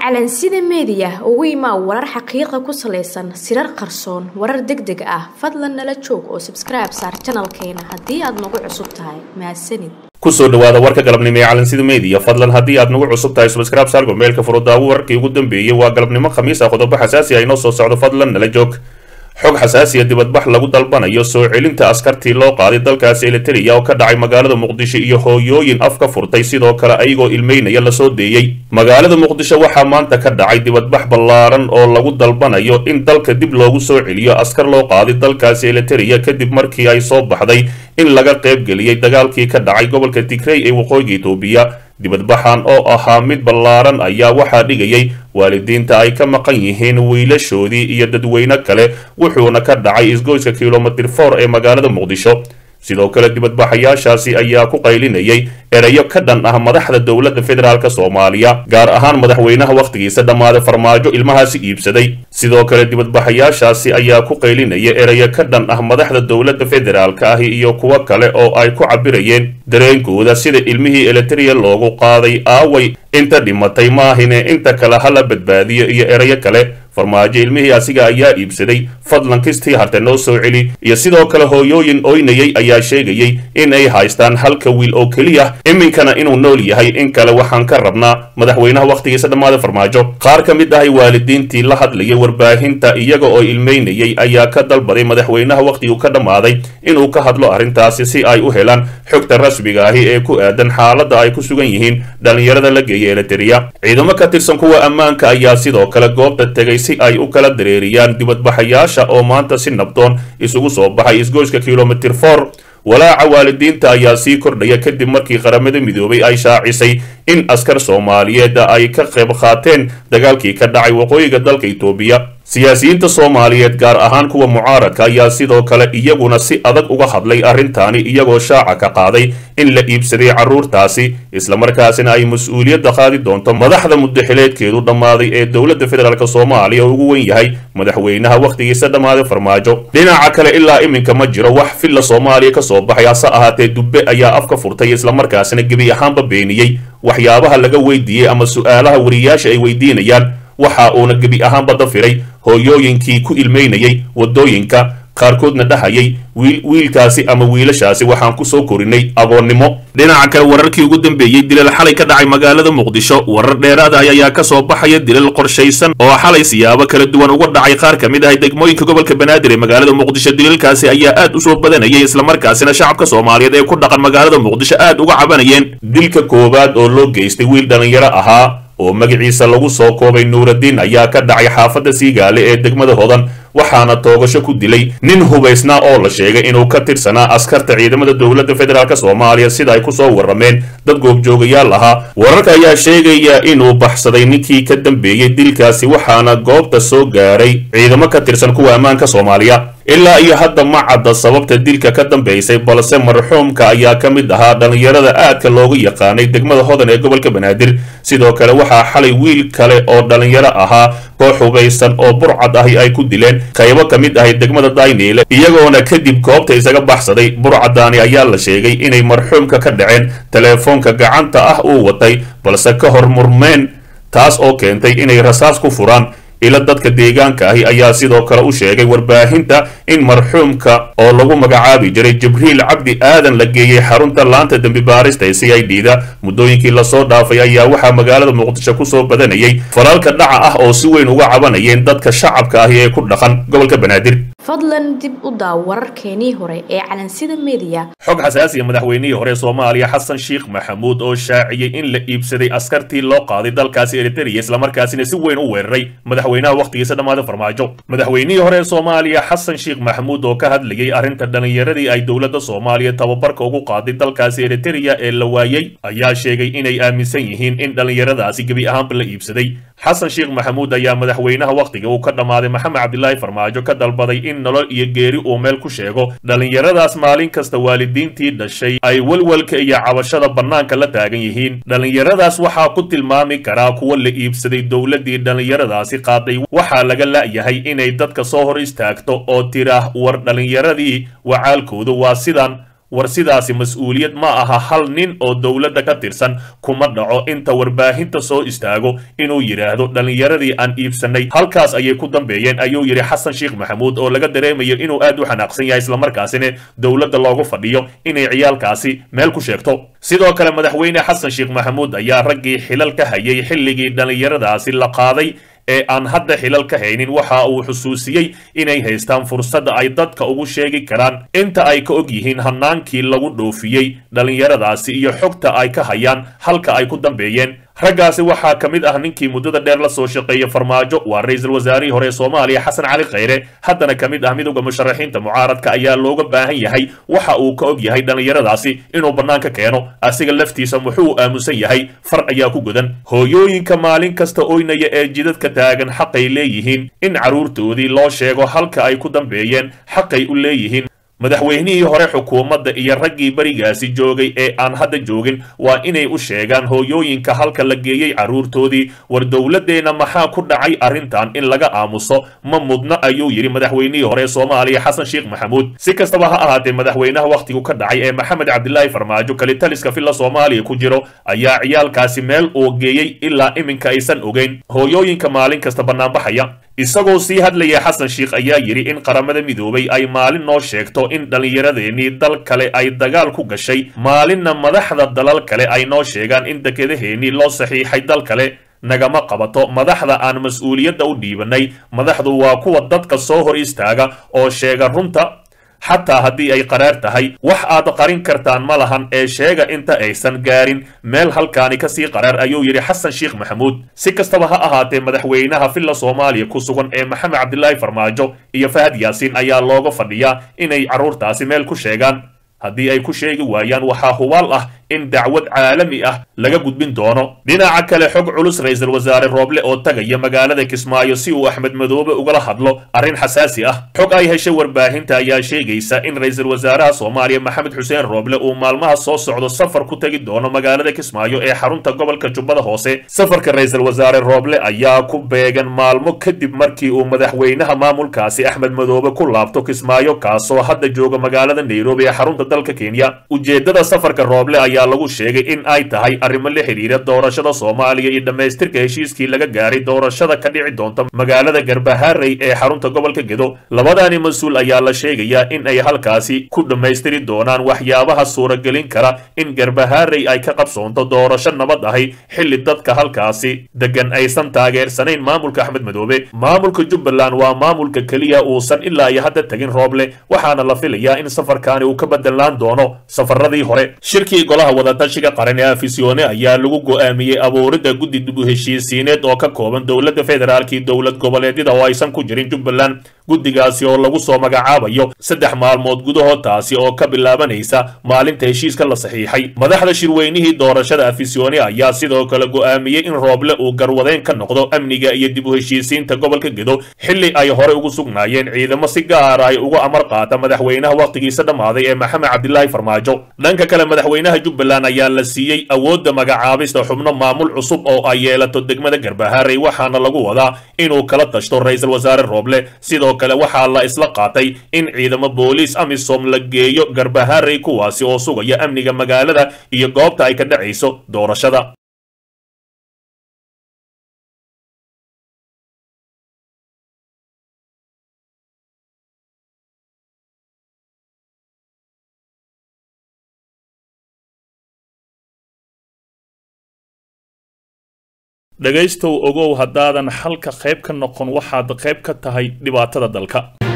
calansida meediya ugu imaa warar xaqiiqa ku salaysan sirar qarsoon warar deg deg ah fadlan nala joog oo sabskribe saar janalkeena haddii aad nagu cusub tahay mahadsanid kusoo dhawaada warka galabnimo ee calansida meediya fadlan haddii aad nagu cusub tahay subscribe saar gmailka furudaawo wararkii ugu dambeeyey waa galabnimo khamiis ah qodobo xasaasi ah inoo soo socdo fadlan nala joog xog xasaasiya dibadbax lagu dalbanayo soo celinta askartii loo qaaday dalkaasi eliteria oo ka dhacay magaalada muqdisho iyo hooyooyin af ka furtay sidoo kale ayagoo ilmeynaya lasoo deeyey magaalada muqdisho waxaa maanta ka dhacay dibadbax ballaaran oo lagu dalbanayo in dalka dib loogu soo celiyo askar loo qaaday dalkaasi eliteria kadib markii ay soo baxday in laga qaybgeliyey dagaalkii ka dhacay gobolka tigrey ee waqooyiga itoobiya dibadbaxan oo ahaa mid ballaaran ayaa waxaa dhigayay waalidiinta ay ka maqan yihiin wiilashoodii iyo dadweyne kale wuxuuna ka dhacay isgoyska kilomitir for ee magaalada muqdisho sidoo kale dibadbaxayaashaasi ayaa ku qaylinayay erayo ka dhan ah madaxda dowladda federaalk soomaaliya gaar ahaan madaxweynaha wakhtigiisa dhammaaday farmaajo ilmahaasi iibsaday sidoo kale dibadbaxayaashaasi ayaa ku qaylinaya erayo ka dhan ah madaxda dowladda federaalk ahi iyo kuwo kale oo ay ku cabirayeen dareenkooda sida ilmihii eliteria loogu qaaday aaway inta dhimatay maahine inta kale hala badbaadiyo iyo erayo kale farmaajo ilmihii asiga ayaa iibsaday fadlan kistii harte noo soo celi iyo sidoo kale hooyooyin oynayay ayaa sheegayay in ay haystaan halka wiil oo keliya iminkana inuu nool yahay in kale waxaan ka rabnaa madaxweynaha wakhtigiisa dhammaaday farmaajo qaar ka mid ahay waalidiintii la hadlayay warbaahinta iyaga oo ilmeynayay ayaa ka dalbaday madaxweynaha wakhtiguu ka dhammaaday inuu ka hadlo arrintaasi si ay u helaan xogta rasmiga ahi ee ku aadan xaaladda ay ku sugan yihiin dhallinyarada la geeya eliteria ciidamo ka tirsan kuwa ammaanka ayaa sidoo kale goobta tegay si ay u kala dareeriyaan dibadbaxayaasha oo maanta si nabdoon isugu soo baxay isgoyska kilomitir for walaaca waalidiinta ayaa sii kordhaya kadib markii qaramada midoobay ay shaacisay in askar soomaaliyeed ay ka qayb qaateen dagaalkii ka dhacay waqooyiga dalka itoobiya siyaasiyiinta soomaaliyeed gaar ahaan kuwa mucaaradka ayaa sidoo kale iyaguna si adag uga hadlay arrintaani iyagoo shaaca ka qaaday in la iibsaday carruurtaasi islamarkaasina ay mas-uuliyadda qaadi doonto madaxda muddaxileedkeedu dhammaaday ee dowladda federaalk soomaaliya oo ugu wen yahay madaxweynaha wakhtigiisa dhammaaday farmaajo dhinaca kale ilaa iminka ma jiro wax filla soomaaliya ka soo baxay hase ahaatee dubbe ayaa afka furtay islamarkaasina gebi ahaanba beeniyey waxyaabaha laga weydiiyey ama su-aalaha wariyaasha ay weydiinayaan waxa uuna gebi ahaanba dafiray hooyooyinkii ku ilmeynayay waddooyinka qaarkoodna dhahayay wiil wiilkaasi ama wiilashaasi waxaan ku soo korinay agoonnimo dhinaca kale wararkii ugu dambeeyey dilal xalay ka dhacay magaalada muqdisho warar dheeraada ayaa ka soo baxaya dilal qorshaysan oo xalay siyaabo kala duwan uga dhacay qaar ka mid ah degmooyinka gobolka banaadir ee magaalada muqdisho dilalkaasi ayaa aad u soo badanayay islamarkaasina shacabka soomaaliyeed ee ku dhaqan magaalada muqdisho aad uga cabanayeen dilka koowaad oo loo geystay wiil dhallinyaro ahaa oo magaciisa lagu soo koobay nuuraddiin ayaa ka dhacay xaafadda siigaale ee degmada hodan waxaana toogasho ku dilay nin hubaysnaa oo la sheegay inuu ka tirsanaa askarta ciidamada dowladda federaalk soomaaliya sida ay ku soo warrameen dad goobjoogayaal ahaa wararka ayaa sheegaya inuu baxsaday ninkii ka dambeeyey dilkaasi waxaana goobta soo gaaray ciidamo ka tirsan kuwa ammaanka soomaaliya ilaa iyo hadda ma cadda sababta dilka ka dambaysay balse marxuumka ayaa ka mid ahaa dhallinyarada aadka loogu yaqaanay degmada hodan ee gobolka banaadir sidoo kale waxaa xalay wiil kale oo dhallinyaro ahaa koox hubaysan oo burcad ahi ay ku dileen qaybo ka mid ahay degmada dayniile iyagoona kadib goobta isaga baxsaday burcadaani ayaa la sheegay inay marxuumka ka dhaceen teleefoonka gacanta ah uu watay balse ka hor murmeen taas oo keentay inay rasaas ku furaan ila dadka deegaanka ahi ayaa sidoo kale u sheegay warbaahinta in marxuumka oo lagu magacaabi jiray jibriil cabdi aadan la geeyey xarunta laanta dembi baarista ee c i d da muddooyinkii lasoo dhaafay ayaa waxaa magaalada muqdisho kusoo badanayay falalka dhaca ah oo si weyn uga cabanayeen dadka shacabka ahi ee ku dhaqan gobolka banaadir fadlan dib u daaw wararkeenii hore ee calansida meediya xog xasaasiya madaxweynihii hore soomaaliya xasan sheekh maxamuud oo shaaciyey in la iibsaday askartii loo qaaday dalkaasi eriteria islamarkaasina si weyn u weeraray madaxweynaha wakhtigiisa dhammaaday farmaajo madaxweynihii hore ee soomaaliya xasan sheekh maxamuud oo ka hadlayay arrinta dhallinyaradii ay dowladda soomaaliya tababarka ugu qaaday dalkaasi eriteria ee la waayey ayaa sheegay inay aaminsan yihiin in dhallinyaradaasi gebi ahaanba la iibsaday xasan sheekh maxamuud ayaa madaxweynaha wakhtiga uu ka dhammaaday maxamed cabdilaahi farmaajo ka dalbaday in nolol iyo geeri uu meel ku sheego dhallinyaradaas maalin kasta waalidiintii dhashay ay welwelka iyo cabashada bannaanka la taagan yihiin dhallinyaradaas waxaa ku tilmaami karaa kuwa la iibsaday dowladdii dhallinyaradaasi qaaday waxaa laga la'yahay inay dadka soo hor istaagto oo tiraah war dhallinyaradii wacaalkoodu waa sidan war sidaasi mas-uuliyad ma aha hal nin oo dowladda ka tirsan kuma dhaco inta warbaahinta soo istaago inuu yidhaahdo dhallinyaradii aan iibsanay halkaas ayay ku dambeeyeen ayuu yidhi xasan sheekh maxamuud oo laga dareemayo inuu aad u xanaaqsan yahay islamarkaasina dowladda loogu fadhiyo inay ciyaalkaasi meel ku sheegto sidoo kale madaxweyne xasan sheekh maxamuud ayaa raggii xilal ka hayay xilligii dhallinyaradaasi la qaaday ee aan hadda xilal ka haynin waxa uu xusuusiyey inay haystaan fursadda ay dadka ugu sheegi karaan inta ay ka og yihiin hannaankii lagu dhoofiyey dhallinyaradaasi iyo xogta ay ka hayaan halka ay ku dambeeyeen raggaasi waxaa ka mid ah ninkii muddada dheer la soo shaqeeyey farmaajo waa ra-iisul wasaarihii hore ee soomaaliya xasan cali khayre haddana ka mid ah midowda musharaxiinta mucaaradka ayaa looga baahan yahay waxa uu ka og yahay dhallinyaradaasi inuu bannaanka keeno asiga laftiisa muxuu aamusan yahay far ayaa ku godan hooyooyinka maalin kasta oynaya ee jidadka taagan xaqay leeyihiin in carruurtoodii loo sheego halka ay ku dambeeyeen xaqay u leeyihiin madaxweynihii hore xukuumadda iyo raggii berigaasi joogay ee aan hadda joogin waa inay u sheegaan hooyooyinka halka la geeyey carruurtoodii war dowladdeenna maxaa ku dhacay arrintan in laga aamuso ma mudna ayuu yidhi madaxweynihii hore ee soomaaliya xasan sheekh maxamuud si kastaba ha ahaatee madaxweynaha wakhtigu ka dhacay ee maxamed cabdilaahi farmaajo kalitaliska villa soomaaliya ku jiro ayaa ciyaalkaasi meel uu geeyey ilaa iminka aysan ogeyn hooyooyinka maalin kasta bannaanbaxaya isagoo sii hadlaya xasan sheekh ayaa yidhi in qaramada midoobay ay maalin noo sheegto in dhallinyaradeenii dal kale ay dagaal ku gashay maalinna madaxda dalal kale ay noo sheegaan in dekedaheenii loo saxiixay dal kale nagama qabato madaxda aan mas-uuliyadda u dhiibanay madaxdu waa kuwa dadka soo hor istaaga oo sheega runta xataa haddii ay qaraar tahay wax aad qarin kartaan ma lahan ee sheega inta aysan gaarin meel halkaani kasii qaraar ayuu yidhi xasan sheekh maxamuud si kastaba ha ahaatee madaxweynaha villa soomaaliya ku sugan ee maxamed cabdilaahi farmaajo iyo fahad yaasiin ayaa looga fadhiyaa inay carruurtaasi meel ku sheegaan haddii ay ku sheegi waayaan waxaa hubaal ah in dacwad caalami ah laga gudbin doono dhinaca kale xog culus ra-iisul wasaare rooble oo tagaya magaalada kismaayo si uu axmed madoobe ugala hadlo arrin xasaasi ah xog ay heshay warbaahinta ayaa sheegaysa in ra-iisul wasaaraha soomaaliya maxamed xuseen rooble uu maalmaha soo socdo safar ku tegi doono magaalada kismaayo ee xarunta gobolka jubbada hoose safarka ra-iisul wasaare rooble ayaa ku beegan maalmo kadib markii uu madaxweynaha maamulkaasi axmed madoobe ku laabto kismaayo kaasoo hadda jooga magaalada nairobi ee xarunta dalka kenya ujeedada safarka rooble ayaa lagu sheegay in ay tahay arrimo la xidhiira doorashada soomaaliya iyo dhammaystirka heshiiskii laga gaaray doorashada ka dhici doonta magaalada garbaharey ee xarunta gobolka gedo labadaani mas-uul ayaa la sheegayaa in ay halkaasi ku dhammaystiri doonaan waxyaabaha suuragelin kara in garbaharey ay ka qabsoonto doorasho nabad ahi xilli dadka halkaasi degan aysan taageersanayn maamulka axmed madoobe maamulka jubbaland waa maamulka keliya uusan ilaa iyo hadda tegin rooble waxaana la filayaa in safarkaani uu ka bedelaan doono safaradii hore shirkii golaha wadatashiga qaran ee afisyoone ayaa lagu go'aamiyey abuuridda guddi dib u heshiisiineed oo ka kooban dowladda federaalk iyo dowlad goboleedyada oo aysan ku jirin jubbaland guddigaasi oo lagu soo magacaabayo saddex maalmood gudahood taasi oo ka bilaabanaysa maalinta heshiiska la saxiixay madaxda shirweynihii doorashada afisyoone ayaa sidoo kale go'aamiyey in rooble uu garwadeen ka noqdo amniga iyo dib u heshiisiinta gobolka gedo xilli ay hore ugu sugnaayeen ciidamo si gaara ay uga amar qaata madaxweynaha wakhtigiisa dhammaaday ee maxamed cabdilaahi farmaajo dhanka kale madaxweynaha jubbaland ayaa la siiyey awoodda magacaabista xubno maamul cusub oo ay yeelato degmada garbaharey waxaana lagu wadaa inuu kala tashto ra-iisul wasaare rooble sidoo kale waxaa la isla qaatay in ciidamo booliis amisom la geeyo garbaharey kuwaasi oo sugaya amniga magaalada iyo goobta ay ka dhacayso doorashada dhegaystow ogow haddaadan xalka qayb ka noqon waxaad qayb ka tahay dhibaatada dalka